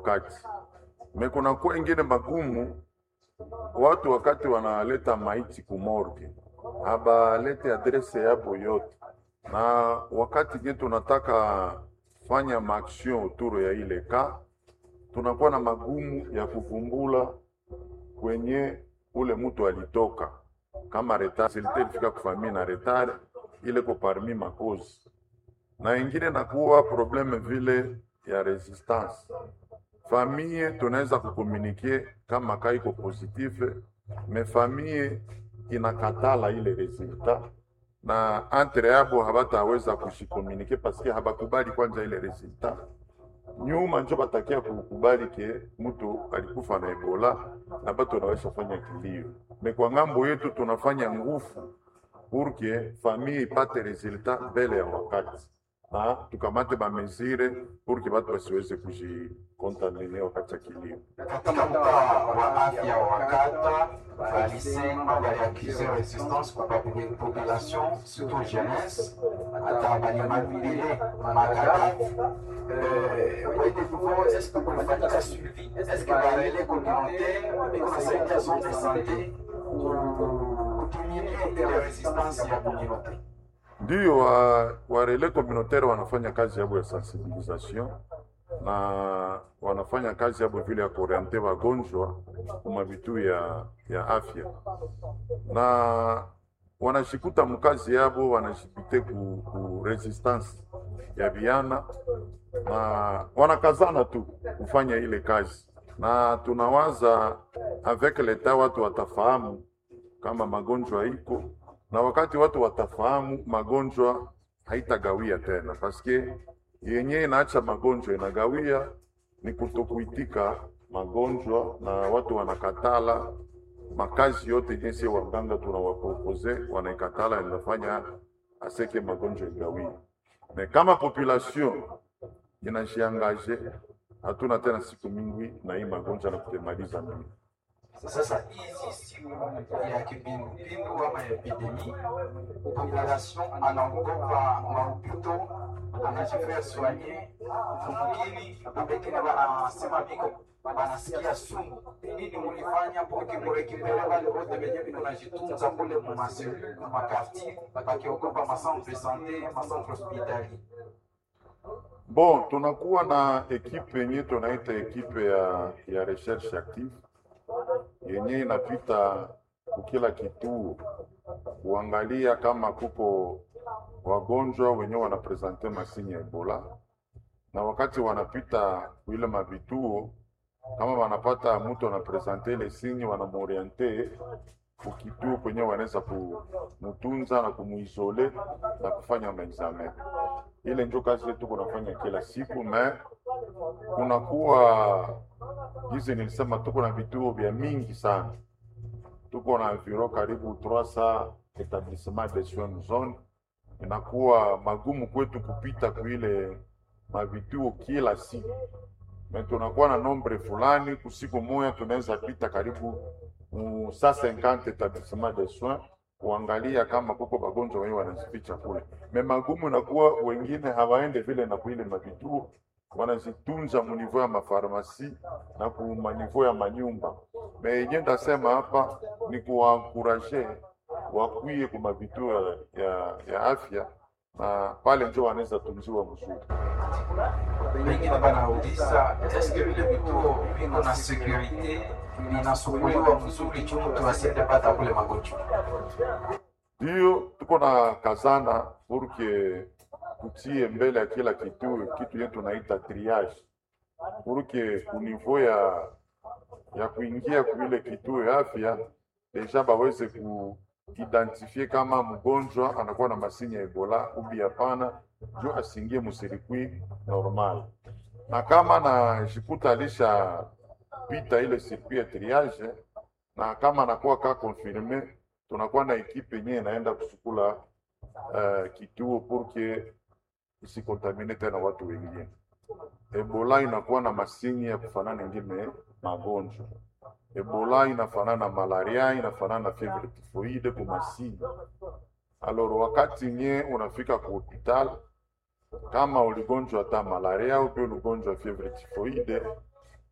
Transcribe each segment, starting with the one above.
wakati. Me kunakuwa ingine magumu, watu wakati wanaleta maiti kumorge habalete adrese yabo yote, na wakati nye tunataka fanya maaction autour ya ile ka, tunakuwa na magumu ya kuvumbula kwenye ule mtu alitoka, kama retard silite ilifika kufamia na retard ile ko parmi makozi, na ingine nakuwa probleme vile ya resistance famille tunaweza kukomunike kama ka iko positive, me famille inakatala ile resultat na entre yabo habataweza kushikomunike paske habakubali kwanza ile resultat. Nyuma njo batakia kukubali ke mtu alikufa na Ebola na batu wanaweza fanya kilio. Me kwa ngambo yetu tunafanya nguvu pour que famille ipate resultat mbele ya wakati na tukamate bamezire pour que batu basiweze kujikontamine wakati ya kilio. Katika mtaa wa afya wa kata walisema waliakize resistance kwa popul- population surtout jeunesse hata balimabile makadafu kwenye nouveau est-ce que kunafanyika suivi est-ce que barele communautaire ikasaidia zone de santé kutumie ile resistance ya communauté Ndiyo wa, wa relais communautaire wanafanya kazi yabo ya sensibilisation na wanafanya kazi yabo vile ya kuoriente wagonjwa kuma vitu ya, ya afya na wanashikuta mkazi yabo wanashipite ku, ku resistance ya viana na wanakazana tu kufanya ile kazi, na tunawaza avec leta watu watafahamu kama magonjwa iko na wakati watu watafahamu magonjwa haitagawia tena, paske yenye inaacha magonjwa inagawia ni kutokuitika magonjwa, na watu wanakatala makazi yote jinsi waganga tunawapropose wanaikatala, inafanya aseke magonjwa igawie. Me kama population inajiangaje, hatuna tena siku mingi na hii magonjwa na kutemaliza mingi. Sasa hizi siku ya kipindupindu ama epidemi, population anaogopa maupito, anajifia soigner mungini na pengine wanasema viko wanasikia sumu. Nini mulifanya poki murekipere wale wote wenye vile unajitunza kule mumaselu mumakartier, wakiogopa macentre de sante macentre hospitalier Bon, tunakuwa na ekipe yenye tunaita ekipe ya, ya recherche active yenye inapita kukila kituo kuangalia kama kuko wagonjwa wenye wanapresente masini ya Ebola, na wakati wanapita kuile mavituo, kama wanapata mtu anapresente ile sinyi, wanamoriente kukituo kwenye wanaweza kumutunza na kumuisole na kufanya maexamen. Ile njo kazi yetu kunafanya kila siku me kunakuwa hizi nilisema, tuko na vituo vya mingi sana, tuko na environ karibu 300 etablissement de soins zone. Inakuwa magumu kwetu kupita kuile mavituo kila siku, me tunakuwa na nombre fulani, kusiku moya tunaweza pita karibu mu 150 etablissement de soins kuangalia kama kuko bagonjwa wenye wanazificha kule. Me magumu inakuwa wengine hawaende vile na kuile mavituo wanazitunza munivou ya mafarmasi na ku manivou ya manyumba. Me yenye ndasema hapa ni kuwankuraje wakwie kuma vituo ya, ya, ya afya na pale njo wanaweza tunziwa mzuri. wengine wanauliza eske vile vituo viko na sekurite vinasukuliwa mzuri juu mtu asiende pata kule magonjwa Ndiyo tuko na kazana purke tutie mbele ya kila kituo kitu yetu naita triage, purke kunivou ya ya kuingia kuile kituo ya afya deja baweze kuidentifie kama mgonjwa anakuwa na masini ya Ebola ubi hapana, juu asingie musirikwi normal, na kama najikuta alishapita ile sirkwi ya triage, na kama anakuwa ka confirme, tunakuwa na ekipe yenyewe inaenda kusukula uh, kituo purke isikontamine tena watu wengine. Ebola inakuwa na masini ya kufanana ingine magonjwa. Ebola inafanana na malaria, inafanana na fievre typhoide kwa masini. Alors wakati nye unafika ku hospital kama uligonjwa hata malaria au pia uligonjwa fievre typhoide,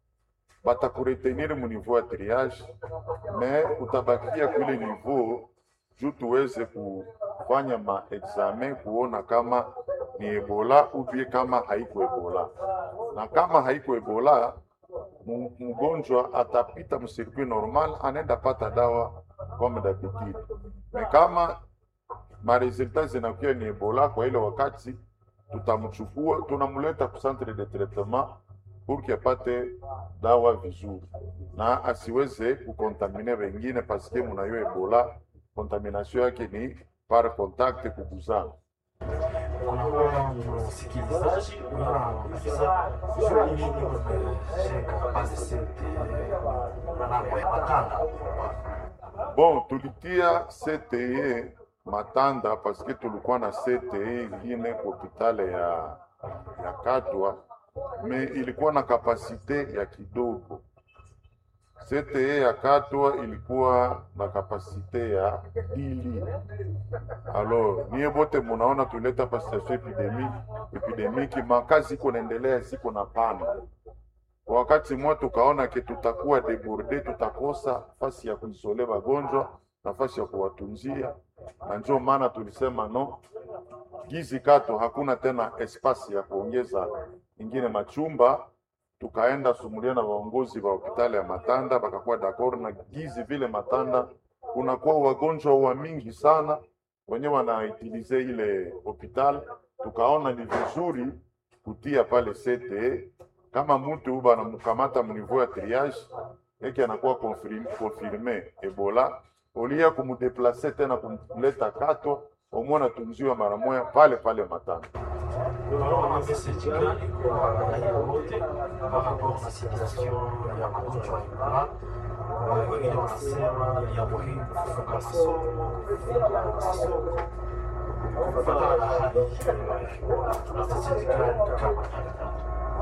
batakuretenir mu niveau ya triage me utabakia kwile niveau juu tuweze kufanya maexamen kuona kama ni ebola ubie kama haiko ebola, na kama haiko ebola mu- mgonjwa atapita msirkuit normal, anaenda pata dawa comme d'habitude. Me kama maresultat zinakuwa ni ebola, kwa ile wakati tutamchukua tunamleta ku centre de traitement pour que apate dawa vizuri na asiweze kukontamine wengine, paske munayo ebola contamination yake ni par contact kuguzana. kunakuwa msikilizaji unauliza jua ni nini umejenga base sete manambo ya matanda Bon, tulitia CTE Matanda paske tulikuwa na CTE ingine hopitale ya, ya Katwa me ilikuwa na kapasite ya kidogo. CTE ya Katwa ilikuwa na kapasite ya dili. Alors niye bote munaona tuleta pa situation epidemi epidemiki, makazi iko naendelea, ziko na pana kwa wakati mmoja tukaona ke tutakuwa deborde, tutakosa nafasi ya kuisole wagonjwa, nafasi ya kuwatunzia, na ndio maana tulisema no, gizi kato hakuna tena espasi ya kuongeza ingine machumba. Tukaenda sumulia na waongozi wa hospitali ya Matanda, bakakuwa d'accord na gizi vile Matanda kunakuwa wagonjwa wa mingi sana wenye wanaitilize ile hospitali, tukaona ni vizuri kutia pale CTE kama mtu banamkamata mniveau ya triage eke anakuwa confirm- confirme Ebola, olia kumudeplace tena kumleta Katwa, omwe anatunziwa mara moja pale pale Matanda. unaona message gani kwa raia wote par rapport na situation ya magonjwa ya Ebola Eh, wengine wanasema ni ya muhimu kufunga masomo kufunga masoko kufatana na hali hiyo ya Ebola tuna message gani kama daktari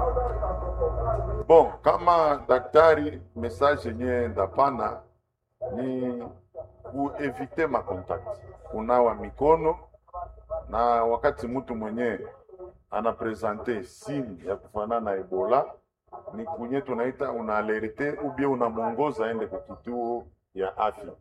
Bon, kama daktari, message yenye ndapana ni kuevite makontakti, kunawa mikono, na wakati mtu mwenye anapresente simu ya kufanana na Ebola ni kunye tunaita unaalerte ubie unamwongoza aende kwa kituo ya afya.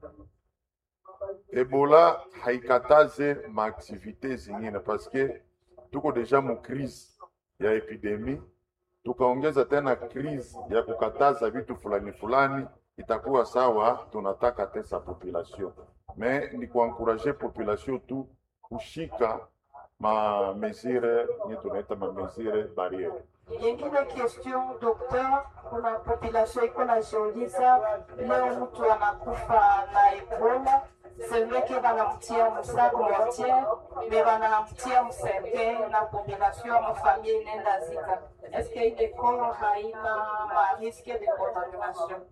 Ebola haikataze maaktivite zingine paske tuko deja mu crise ya epidemie tukaongeza tena crise ya kukataza vitu fulani fulani, itakuwa sawa, tunataka tesa population me ni kuankuraje population tu kushika ma mesure nye tunaita ma mesure barriere. Yengine question docteur, kuna population iko najiuliza leo mtu anakufa na Ebola, c'est vrai que banamtia musago mortier me banamtia mserke na population ama famille inenda zika. Est-ce que ile corps haina ma risque de contamination?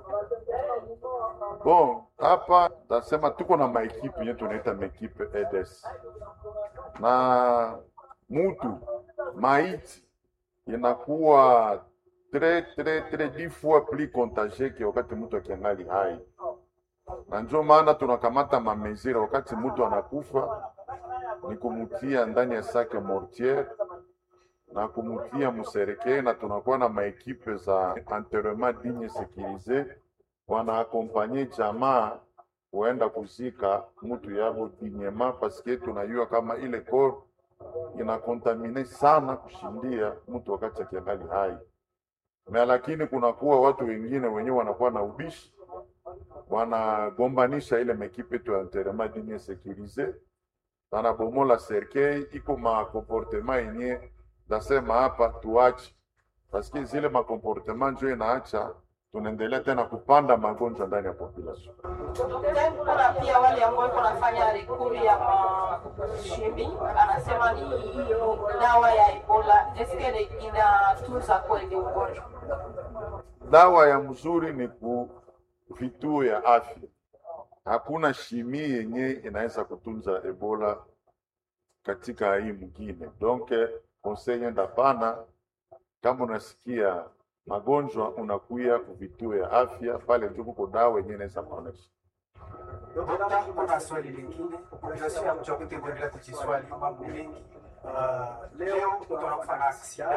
Bon, hapa tasema tuko na maekipe nye tunaita maekipe EDS na mutu maiti inakuwa tre tre tre dix fois plus contagie ke wakati mtu akiangali hai, na ndio maana tunakamata mamezira wakati mtu anakufa ni kumutia ndani ya sake mortiere na kumutia musereke, na tunakuwa na maekipe za enterrement digne sécurisé wanaakompanye jamaa kuenda kuzika mtu yabo dinyema, paske tunajua kama ile kor inakontamine sana kushindia mtu wakati akiangali hai na lakini kunakuwa watu wengine wenyewe wanakuwa na ubishi, wanagombanisha ile mekipe tu ya enterrement digne sécurisé, wanabomola serkei, iko makomportema yenye nasema hapa tuache, paske zile makomportema njo inaacha tunaendelea tena kupanda magonjwa ndani ya population. Daktari, kuna pia wale ambao iko nafanya rekuri ya mashimi, anasema ni dawa ya Ebola. Eske inatunza kweli ugonjwa? Dawa ya mzuri ni ku vituo ya afya. Hakuna shimi yenye inaweza kutunza Ebola katika hii mwingine. Donc conseil ndapana, kama unasikia magonjwa unakuya ku vituo ya afya, pale ndio kuko dawa yenye inaweza kuonesha. Dokta, kuna swali lingine. Population ya mji wa Butembo kuendelea kujiswali mambo mengi. Uh, leo mtu anakufa na aksida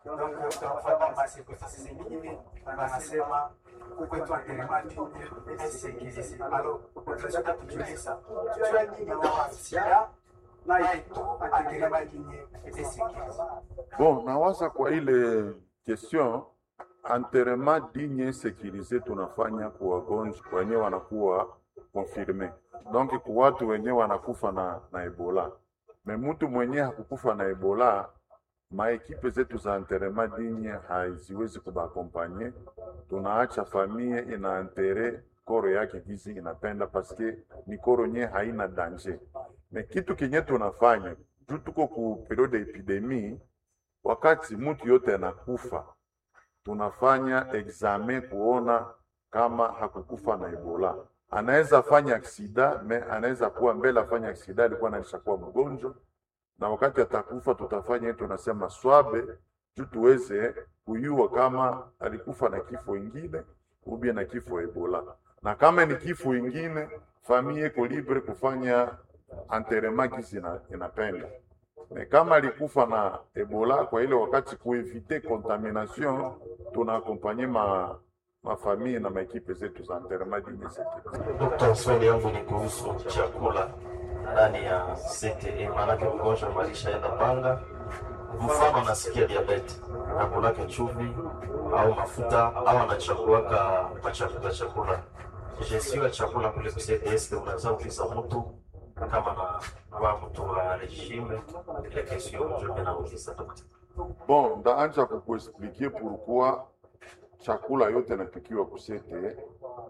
donc tunafuata masekosisi zingine wanasema kwetu anterematine esekizisi alo tunataka kujiuliza tujua nini na sida na yetu anterematine esekizisi Bon, nawaza kwa ile question enterrement digne sécurisé tunafanya kwa wagonjwa wenye wanakuwa confirme, donc kwa watu wenye wanakufa na, na Ebola. Me mtu mwenye hakukufa na Ebola, maekipe zetu za enterrement digne haziwezi kubakompanye. Tunaacha famille ina enterre koro yake gizi inapenda paske ni koro nye haina danger. Me kitu kenye tunafanya juu tuko ku periode ya epidemie wakati mtu yote anakufa, tunafanya examen kuona kama hakukufa na Ebola. Anaweza fanya aksida me anaweza kuwa mbele afanya aksida alikuwa anaishakuwa mgonjwa, na wakati atakufa tutafanya yetu tunasema swabe juu tuweze kuyua kama alikufa na kifo ingine ubie na kifo Ebola, na kama ni kifo ingine famille iko libre kufanya enterrement kisi ina- inapenda me kama alikufa na Ebola kwa ile wakati kuevite contamination, tunaakompanye ma mafamii na maekipe zetu za enterrement digne sécurisé. Dokta, swali yangu ni kuhusu chakula ndani ya CTE, maanake mgonjwa malishaenda panga, mfano anasikia diabeti, akulake chumvi au mafuta au anachakuaka machafuta chakula gestion ya chakula kule ku CTE, unaweza kuuliza mtu kama na kwa mtu wa regime ile kesho ndio nauliza dokta. Bon, ndaanja kukuexpliquer pourquoi chakula yote napikiwa kusete.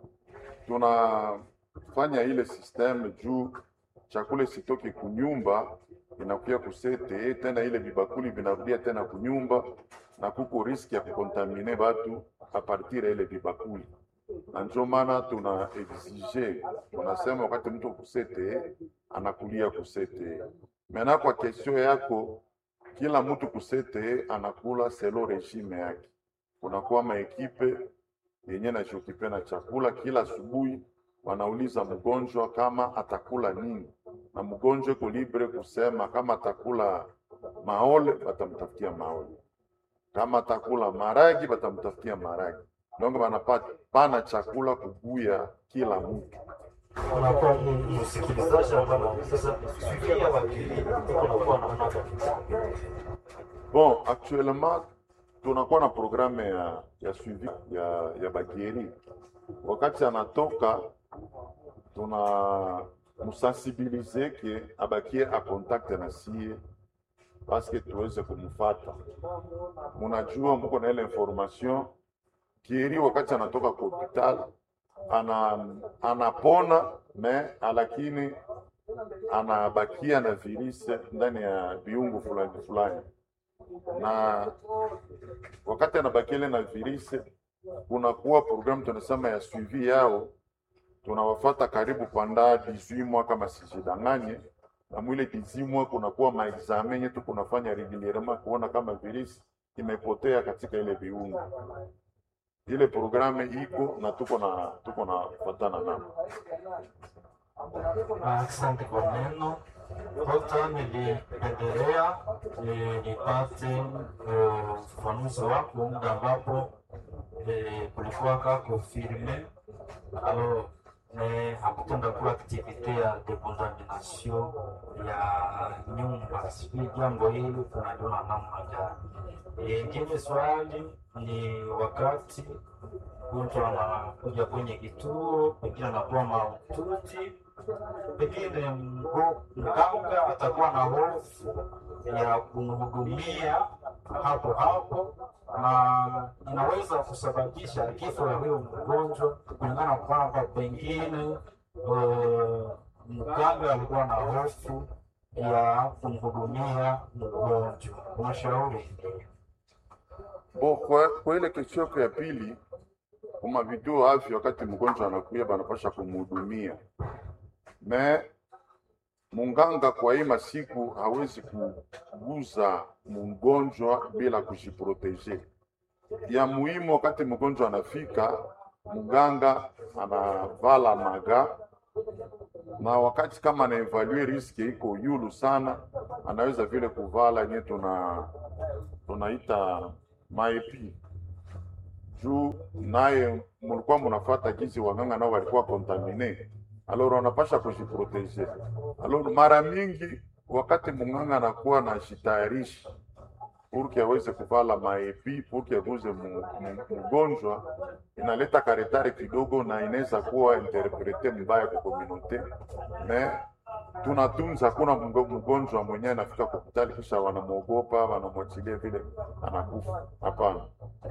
Tunafanya ile systeme juu chakula isitoke kunyumba inakuya kusete, tena ile vibakuli vinarudia tena kunyumba, na kuko riski ya kukontamine batu a partir ya ile vibakuli, na ndio maana tuna exige, tunasema wakati mtu kusete anakulia kusete. Mena kwa kesio yako kila mtu kusete anakula selo regime yake. Kunakuwa maekipe yenye najiokipe na chakula kila asubuhi, wanauliza mgonjwa kama atakula nini, na mgonjwa iko libre kusema kama atakula maole, batamtafutia maole, kama atakula maragi, batamtafutia maragi. Donc banapata pana chakula kuguya kila mtu. Unakuwa msikilizaji ambaye anauliza fikiria wakili unakuwa na mnaka Bon, actuellement tunakuwa na programme ya, ya suivi ya, ya bagieri. Wakati anatoka tuna musensibilize ke abakie a contact na sie paske tuweze kumfata. Munajua muko na ile information kieri, wakati anatoka kwa hospital ana, anapona me lakini anabakia na virusi ndani ya viungo fulani fulani na wakati anabakile na virusi, kunakuwa programu tunasema ya suivi yao, tunawafata karibu panda 18 mois kama sijidanganye, na mwile 18 mois kunakuwa maexamen yetu kunafanya regulierement kuona kama virusi imepotea katika ile viungo. Ile programu iko na tuko na tuko na fatana nao. Asante kwa neno Dokta, nilipendelea eh, nipate eh, ufafanuzi wako muda ambapo eh, kulikuwa ka confirme alors eh, hakutenda kuwa aktivite ya decontamination ya nyumba. Sijui jambo hili tunaliona namna gani? Eh, Ingine swali ni wakati mtu anakuja kwenye kituo, pengine anakuwa mahututi pengine mgo- mganga atakuwa na hofu ya kumhudumia hapo hapo, na inaweza kusababisha kifo ya huyo mgonjwa, kulingana kwamba pengine eh, mganga alikuwa na hofu ya kumhudumia mgonjwa. Unashauri Bo, kwa, kwa ile kesho yako ya pili, kuma vituo afya, wakati mgonjwa anakuya banapasha kumhudumia me munganga kwa hii masiku hawezi kuguza mgonjwa bila kujiproteje. Ya muhimu wakati mgonjwa anafika, mganga anavala maga na wakati kama anaevalue riski iko yulu sana, anaweza vile kuvala yenye tuna tunaita maepi juu naye mulikuwa munafuata jinsi waganga nao walikuwa kontamine, alors wanapasha kujiproteje. Alors mara mingi wakati munganga anakuwa na jitayarishi purki aweze kuvala maepi purki aguze mu- mu- mgonjwa, inaleta karetare kidogo na inaweza kuwa interprete mbaya kwa komunote me tunatunza, hakuna mgo- mgonjwa mwenyewe anafika kwa hospitali kisha wanamwogopa wanamwachilia vile anakufa. Hapana.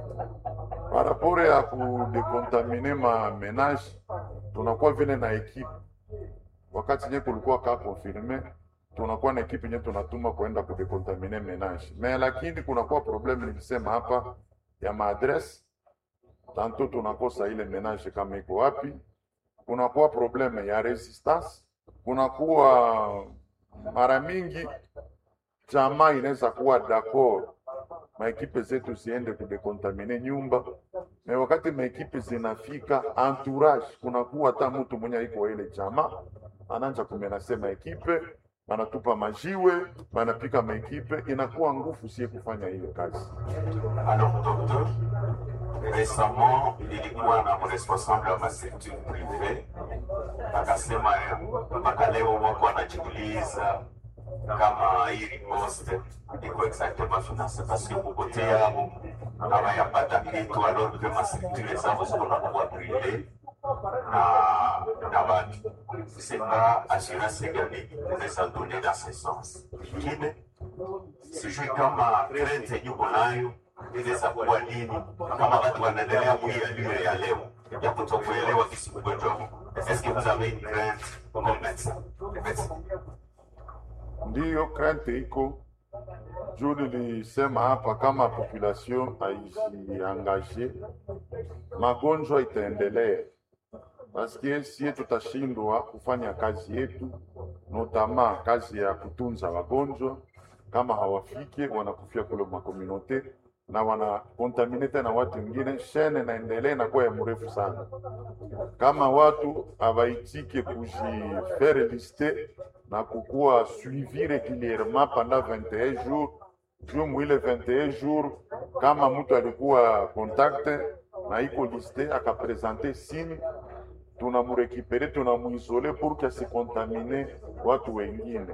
Parapore ya kudekontamine ma menage tunakuwa vile na ekipe, wakati nye kulikuwa ka confirme tunakuwa na ekipe nye tunatuma kuenda kudekontamine menage me, lakini kunakuwa probleme nilisema hapa ya maadresse tanto tunakosa ile menage kama iko wapi, kunakuwa probleme ya resistance, kunakuwa mara mingi jamaa inaweza kuwa d'accord maekipe zetu ziende kudekontamine nyumba me wakati maekipe zinafika entourage, kunakuwa hata mtu mwenye iko ile jamaa anaanza kumenase maekipe, banatupa majiwe, banapika maekipe, inakuwa nguvu sie kufanya ile kazi. Alors, docteur, récemment, nilikuwa na responsable wa masekta prive akasema mpaka leo wako wanajiuliza kama hii riposte iko exactement finance parce que kupotea hawayapata kitu alors que mastructure zao zikunakuwa prive na na watu sema assurance gani unaweza donner dans ce sens ingine sijui kama rente yuko nayo inaweza kuwa nini, kama watu wanaendelea kuialiwe ya leo ya kutokuelewa kisi mgonjwa huu. Est-ce que vous avez une crainte comme médecin? Merci. Ndiyo krente iko juu nilisema hapa, kama population haijiangaje, magonjwa itaendelea, paske sie tutashindwa kufanya kazi yetu, notama kazi ya kutunza wagonjwa. Kama hawafike wanakufia kule makomunote na wanakontamine tena watu wengine, shene naendelea inakuwa ya mrefu sana. Kama watu hawaitike kujifere liste na kukuwa suivi regulierement pendant 21 jours juu mwile 21 jours, kama mtu alikuwa contacte na iko liste akapresente signe, tunamurekipere tunamuisole pour que asikontamine watu wengine.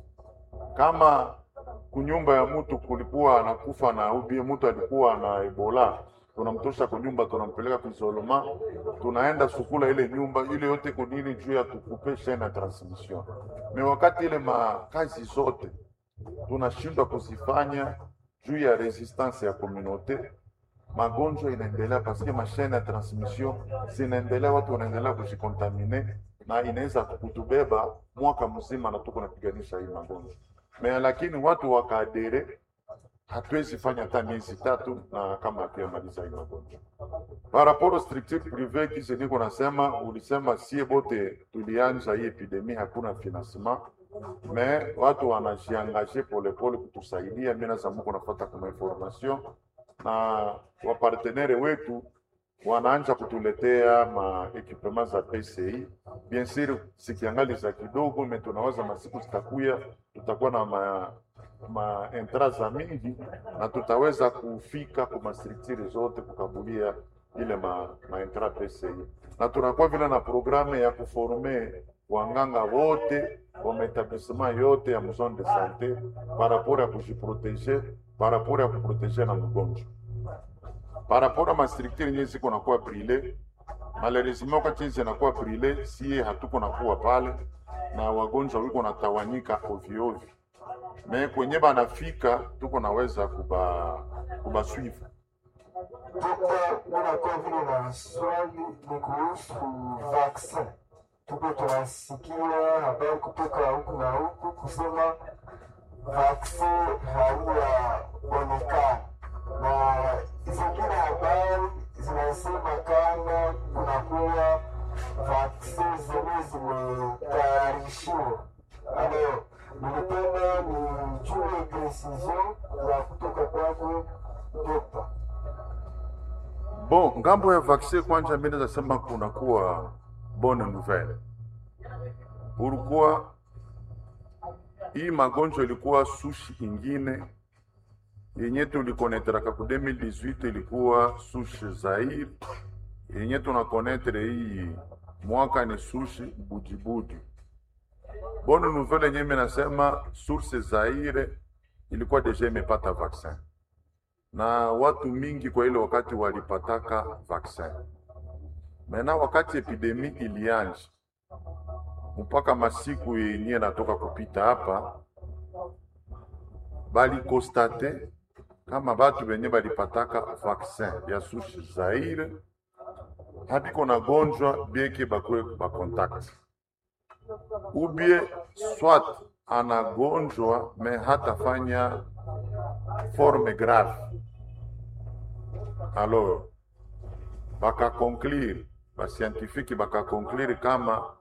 Kama kunyumba ya mtu kulikuwa anakufa na ubie mtu alikuwa na Ebola, tunamtosha kunyumba, tunampeleka kuisolema, tunaenda sukula ile nyumba ile yote kunini juu ya tukupe chaine ya transmission. Me wakati ile makazi zote tunashindwa kuzifanya juu ya resistance ya communauté, magonjwa inaendelea paske mashaine ya transmission zinaendelea, watu wanaendelea kujikontamine na inaweza kutubeba mwaka mzima na tuko napiganisha hii magonjwa me, lakini watu wakaadere, hatuwezi fanya hata miezi tatu na kama hatuyamaliza hii magonjwa. Par rapport au structure privé kisi niko nasema, ulisema sie bote tulianza hii epidemie, hakuna financement me watu wanajiangaje polepole kutusaidia. Mimi nasa muko nafuata kuma information na wapartenere wetu wanaanza kutuletea ma equipement za PCI. Bien sûr sikiangali za kidogo, me tunawaza masiku zitakuya, tutakuwa na ma, ma entra za mingi na tutaweza kufika kwa structure zote kukabulia ile ma, ma entra PCI, na tunakuwa vile na programe ya kuforme wanganga wote wa maetablissement yote ya zone de sante par rapport ya kujiproteger par rapport ya kuproteger na mgonjwa par rapport ya mastructure yenyewe ziko nakuwa brile malheureusement wakati hizi zinakuwa brile, sie hatuko nakuwa pale na wagonjwa wiko natawanyika ovyo ovyo, me kwenye banafika tuko naweza kuba kubaswivu Dokta, unakuwa vile na swali ni kuhusu vaccin. Tuko tunasikia habari kutoka huku na huku kusema vaccin haiyaonekana, na zingine habari zinasema kama kunakuwa vaccin zenye zimetayarishiwa. Alors, nilipenda nijue precision ya kutoka kwako dokta. Bon, ngambo ya vaccin kwanja, mimi naweza sema kunakuwa bonne nouvelle. Pourquoi hii magonjwa ilikuwa sushi ingine yenye tulikonetraka ku 2018 ilikuwa sushi Zaire, yenye tunakonetre hii mwaka ni sushi Bujibuji. Bonne nouvelle yenye mimi nasema source Zaire ilikuwa deja imepata vaccin na watu mingi kwa ile wakati walipataka vaccin. Mena wakati epidemi ilianja mpaka masiku yenye natoka kupita hapa, balikostate kama batu benye balipataka vaccin ya sushi Zaire habiko na gonjwa bieke bakwe bakontakti ubie swat anagonjwa me hatafanya forme grave alors bakakonklire bascientifique bakakonklire kama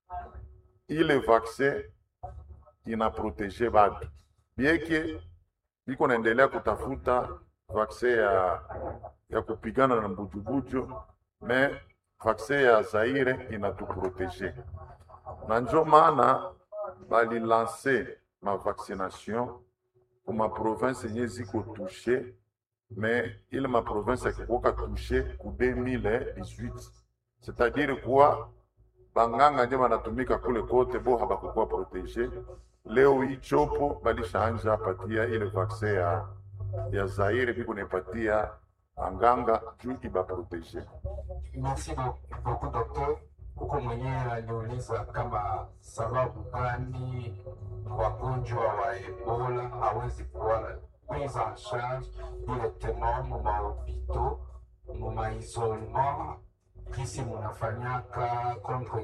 ile vaccin inaprotege batu bieke biko naendelea kutafuta vaccin ya, ya kupigana na mbujubuju me vaccin ya Zaire inatuprotege na njo maana balilanse ma vaccination ku ma province yenye ziko touche me ile ma province yakikoka touche ku 2018 c'est-à-dire kuwa banganga nje banatumika kule kote bo habakukuwa protege. Leo hii chopo balishaanja patia ile vaccin ya, ya Zaire biko nepatia anganga juu ibaprotege. Merci beaucoup docteur. Huko mwenyewe aliuliza kama sababu gani wagonjwa wa Ebola hawezi kuwa prise en charge directement mu mahopitaux mu maisolement kisi munafanyaka contre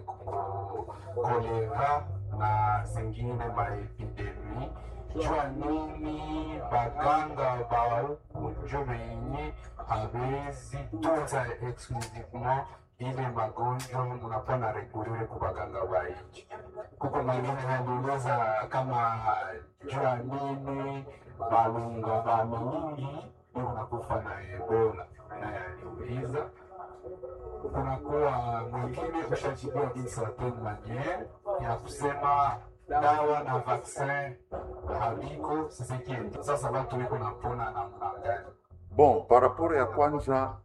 kolera na zingine maepidemi jua nini baganga ba huku njo benye hawezi tunza exclusivement ile magonjwa munakuwa na regulere ku baganga ba nchi. Kuko mwingine aliuliza kama jua nini balunga ba mingi ndio wanakufa na Ebola, naye aliuliza kunakuwa mwingine ushajibiwa d'une certaine manière ya kusema dawa na vaccin habiko sisekienda. Sasa watu wiko napona namna gani? Bon, par rapport ya kwanza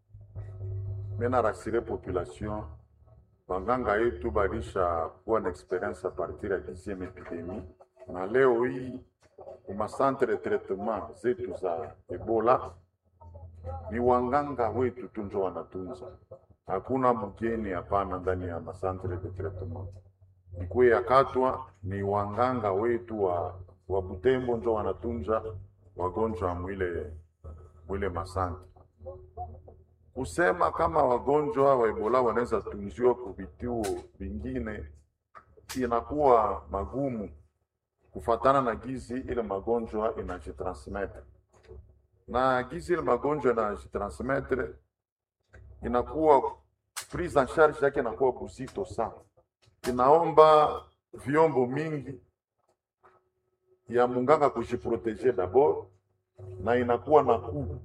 mena rasire population banganga yetu balisha kuwa na experience a partir ya 10e epidemie, na leo hii kuma centre de traitement zetu za Ebola ni wanganga wetu tu njo wanatunza, hakuna mgeni hapana ndani ya masantre de traitement. Ikwe ya Katwa ni wanganga wetu wa, wa Butembo njo wanatunza wagonjwa mwile mwile masantre. Kusema kama wagonjwa wa Ebola wanaweza tunziwa ku vituo vingine inakuwa magumu kufatana na gizi ile magonjwa inajitransmettre na gizi ile magonjwa inajitransmettre inakuwa prise en charge yake inakuwa buzito sana, inaomba vyombo mingi ya munganga kujiproteje dabord, na inakuwa na kuu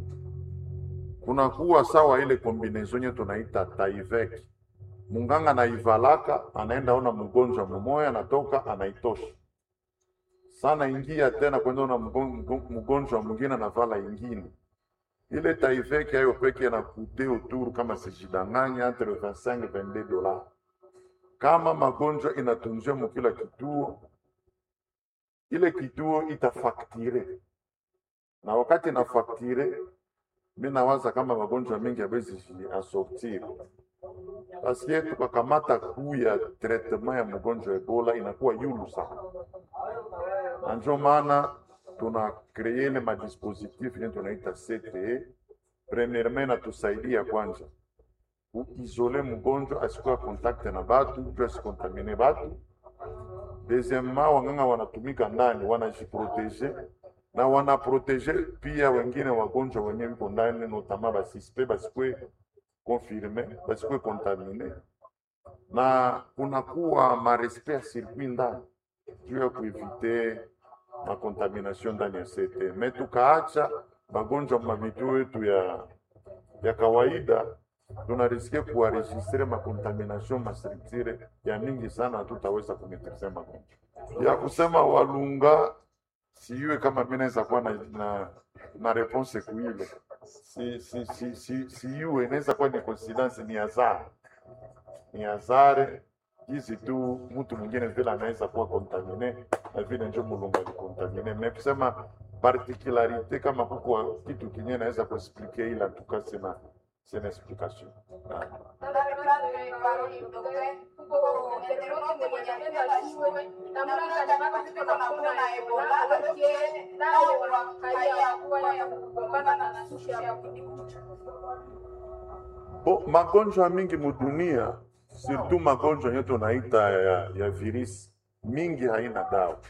kunakuwa sawa ile kombinezon nye tunaita taivek, munganga anaivalaka anaenda ona mgonjwa mumoya, anatoka anaitosha sana ingia tena kwenda ona mgonjwa mwingine anavala ingine. Ile taivek ayo peke na kute autour kama sijidanganya entre 25 22 dollars. Kama magonjwa inatunziwa mukila kituo, ile kituo itafaktire, na wakati inafaktire, mi nawaza kama magonjwa mengi abezi asortir paske tukakamata kuu ya traitement ya mgonjwa Ebola inakuwa yulu sana, na njo maana tuna kreye ile madispositif yenye tunaita CTE. Premièrement inatusaidia kwanza kuizole mgonjwa asikuwa contact na batu juu asikontamine batu. Deuxièmement, wanganga wanatumika ndani wanajiprotege na wanaprotege pia wengine wagonjwa wenye wiko ndani, notama basispe basikwe confirme basikwe contamine, na kunakuwa marespect ya circuit ndani juu ya kuevite makontamination ndani ya CT. Me tukaacha magonjwa mavituo yetu ya, ya kawaida tunariske kuwaregistre makontamination mastructure ya mingi sana, hatutaweza kumetrize magonjwa ya kusema walunga sijue kama mi naweza kuwa na, na, na reponse kuile si, si, si, si, sijue inaweza kuwa ni coincidence, ni hazari, ni hazari hizi tu, mtu mwingine vile anaweza kuwa contamine na vile njo mulungu alikontamine. Me kusema particularite kama kuko kitu kinye naweza kuexplike, ila tuka sina sina explication Ah. Bo, magonjwa mingi mudunia surtout magonjwa yenye tunaita ya, ya virisi mingi haina dawa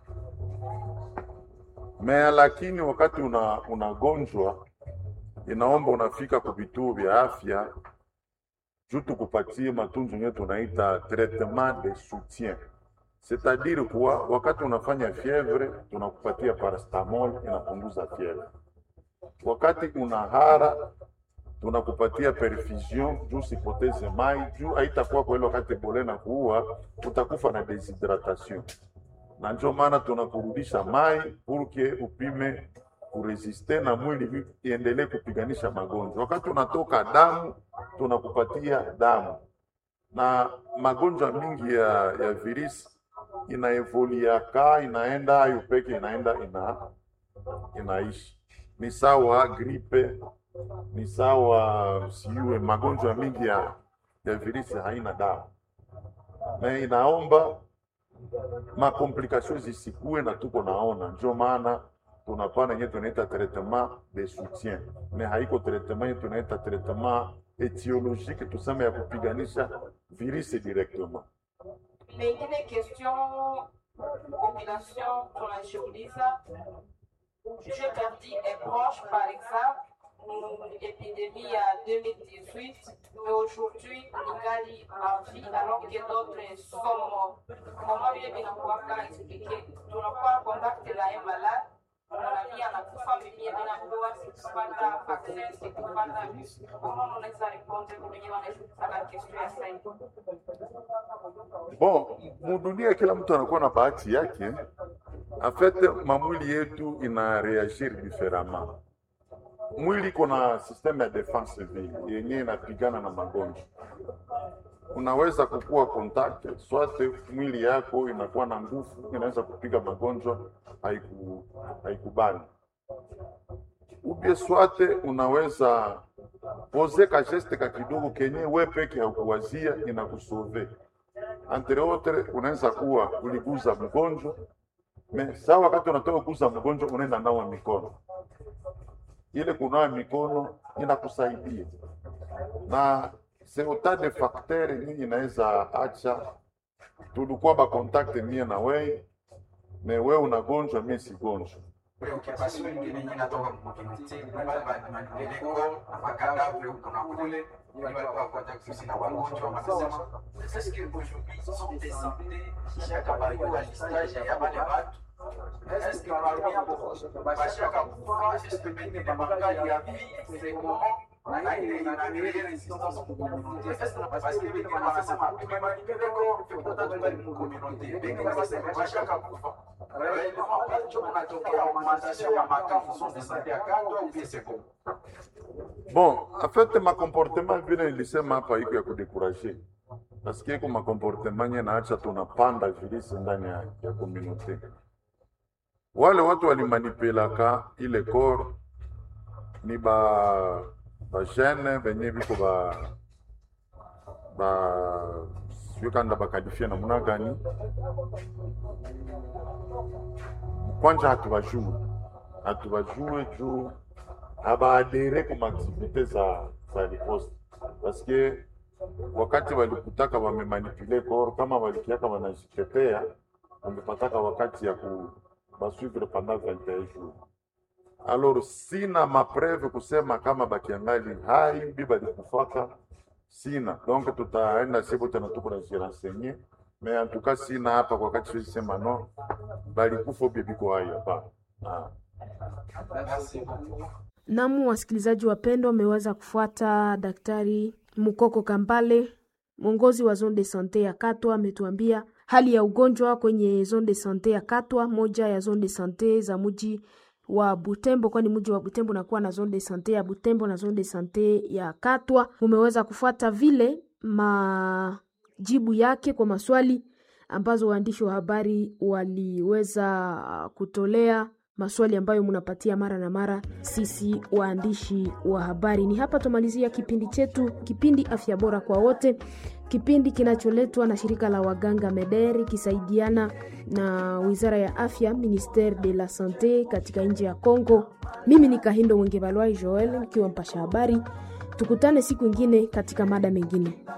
mea, lakini wakati una unagonjwa inaomba unafika ku vituo vya afya juu tukupatie matunzo yenye tunaita traitement de soutien, c'est-à-dire kuwa wakati unafanya fievre tunakupatia paracetamol inapunguza fievre, wakati una hara tunakupatia perfusion juu sipoteze mai juu haitakuwa kwa ile wakati bole na kuua utakufa na deshydratation, na ndio maana tunakurudisha mai purke upime kuresiste na mwili iendelee kupiganisha magonjwa. Wakati unatoka damu tunakupatia damu, na magonjwa mingi ya, ya virisi inaevoliaka inaenda ayo peke inaenda ina, inaishi ni sawa gripe ni sawa siue magonjwa mingi ya, ya virisi haina dawa, na inaomba makomplikasio zisikue na tuko naona, ndio maana tunapana yenye tunaita traitement de soutien, me haiko traitement yenye tunaita traitement etiologique, tuseme ya kupiganisha virisi directement. Mengine question population tunashughuliza jeu perdu est proche par exemple épidémie à 2018, mais aujourd'hui, ningali en vie alors que d'autres sont morts. Comment vile vinakuwaka expliquer, tunakuwa contact na ye malade unalia anakufa mimie vinakuwa sikupata vaccin sikupata comment unaweza répondre kwenye wanashughulisaka question ya sasa Bon, mudunia kila mtu anakuwa na bahati yake. En fait, mamwili yetu ina reagir différemment. Mwili iko na systeme ya defense vile yenye inapigana na magonjwa. Unaweza kukua contact swate, mwili yako inakuwa na nguvu, inaweza kupiga magonjwa haiku haikubani. Ubie swate unaweza poze ka geste ka kidogo kenye we peke haukuwazia inakusove entre autres, unaweza kuwa uliguza mgonjwa me saa wakati unatoka kuguza mgonjwa unaenda nawa mikono ile kunawa mikono inakusaidia, na c'est autant de facteur yenye inaweza acha tulikuwa ba contact mie na wewe me we unagonjwa mie sigonjwa preoccupation ingine nyingi natoka mkomuniti wale mandeleko makadavre huko na kule wale walikuwa contact sisi na wagonjwa wanasema est-ce que aujourd'hui sont décédés shaka bayua listage ya wale watu est-ce que parmi hapo bashaka kufa est-ce que pengine mangali ya vie c'est comment na ile inaendelea resistance kwa community est-ce que parce que wengine wanasema tumemanipeleko tukutata tungali mkomuniti wengine wanasema bashaka kufa réellement ambacho kunatokea augmentation ya makafu sont de santé ya kando ou bien c'est comment Bon, en fait ma comportement vile nilisema hapa iko ya kudekuraje, paske iko ma comportement nye naacha tunapanda virisi ndani ya, ya communauté. Wale watu walimanipelaka ile corps ni ba ba jeune benye biko ba ba sio kanda bakalifia namna gani, kwanja hatubajue hatubajue juu habaadere ku maaktivite za za riposte paske wakati walikutaka wamemanipule koro kama walikiaka wanajitetea wamepataka wakati ya ku basuivre pendant 21 jours alors sina mapreve kusema kama bakiangali hai bi balikufaka sina donc tutaenda sipo tena tuko na jirensenye mais en tout cas sina hapa kwa wakati siwezi sema no balikufa ubie biko hai hapana ah. merci beaucoup Namu, wasikilizaji wapendwa, wameweza kufuata Daktari Mukoko Kambale, mwongozi wa zone de sante ya Katwa, ametuambia hali ya ugonjwa kwenye zone de sante ya Katwa, moja ya zone de sante za mji wa Butembo, kwani mji wa Butembo unakuwa na zone de sante ya Butembo na zone de sante ya Katwa. Mumeweza kufuata vile majibu yake kwa maswali ambazo waandishi wa habari waliweza kutolea maswali ambayo munapatia mara na mara sisi waandishi wa habari. Ni hapa tumalizia kipindi chetu, kipindi afya bora kwa wote, kipindi kinacholetwa na shirika la waganga Mederi kisaidiana na wizara ya afya Ministere de la Sante katika nchi ya Congo. Mimi ni Kahindo Wengebalwai Joel nikiwa mpasha habari. Tukutane siku ingine katika mada mengine.